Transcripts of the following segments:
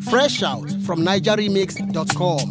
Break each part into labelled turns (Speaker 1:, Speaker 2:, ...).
Speaker 1: Fresh out from NigerRemix.com.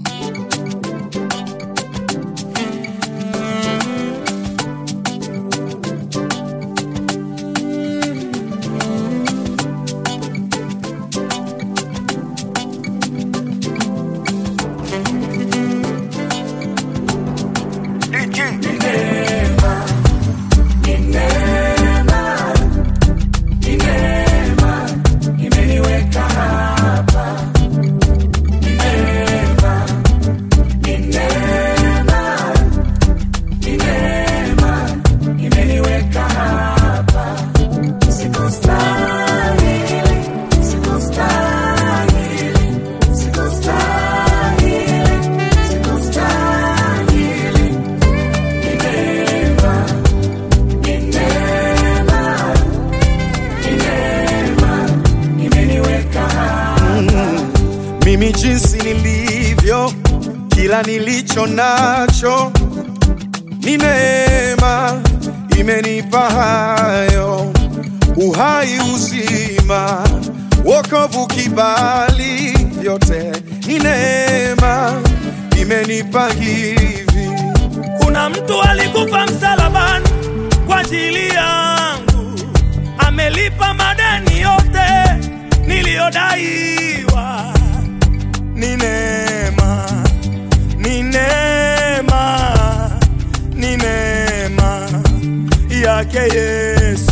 Speaker 2: mimi jinsi nilivyo, kila nilicho nacho ni neema, imenipa hayo uhai, uzima, wokovu, kibali, vyote ni neema, imenipa hivi.
Speaker 3: Kuna mtu alikufa msalabani kwa ajili yangu, amelipa madeni yote niliyodaiwa. Ni neema, ni neema, ni neema yake Yesu.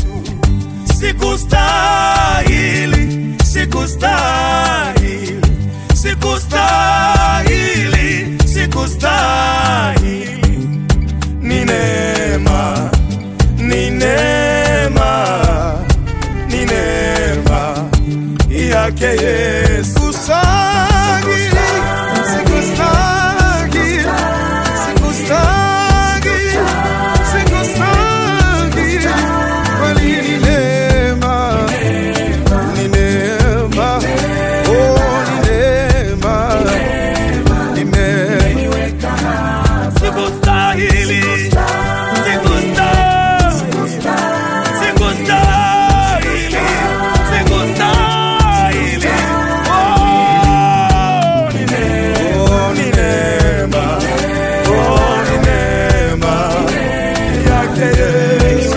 Speaker 3: Sikustahili, sikustahili, sikustahili, sikustahili ni neema, ni neema, ni neema yake Yesu.
Speaker 2: Sikustahili, sikustahili, sikustahili, sikustahili. Kweli ni neema, ni neema, oh, ni neema, ni neema.
Speaker 3: Sikustahili, sikustahili, sikustahili, sikustahili. Oh, ni neema,
Speaker 2: Oh, ni neema, oh, ni neema yake Yesu.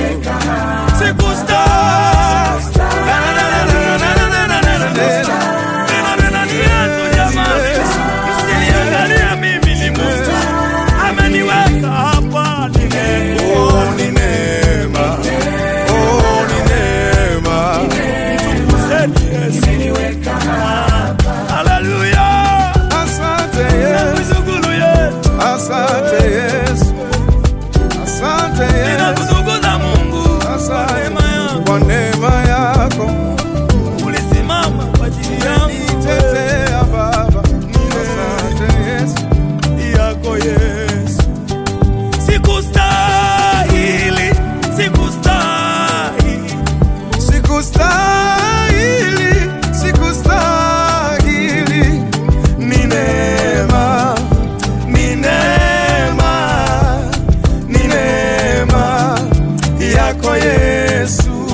Speaker 3: sikustahili. Na, na, na, na, na, na, na, na, na, na, na. Nena, nena, ni Yesu jamani. Msiniangalie mimi ni Mungu. Ameniweka hapa ni neema.
Speaker 2: Oh, ni neema, oh, ni neema.
Speaker 3: Mtukuzeni Yesu. Haleluya.
Speaker 2: Asante Yesu,
Speaker 3: Nakushukuru Yesu.
Speaker 2: asante Yesu, asante Yesu,
Speaker 3: Ninakutukuza Mungu kwa
Speaker 2: asante
Speaker 3: neema yako.
Speaker 2: kwa neema yako.
Speaker 3: Ulisimama kwa ajili yangu
Speaker 2: Nitetea Baba, asante Yesu.
Speaker 3: yako Yesu. Sikustahili, sikustahili.
Speaker 2: Sikustahili, sikustahili, ni neema, ni neema, ni neema yako Yesu.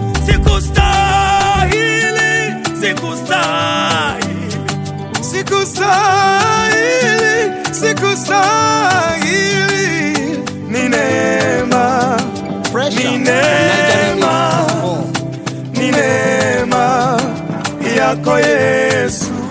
Speaker 3: Sikustahili, sikustahili.
Speaker 2: Sikustahili, sikustahili, ni neema,
Speaker 1: Fresh
Speaker 2: Ni
Speaker 1: out from
Speaker 2: neema.
Speaker 1: NigerRemix.com.
Speaker 2: ni neema yako Yesu.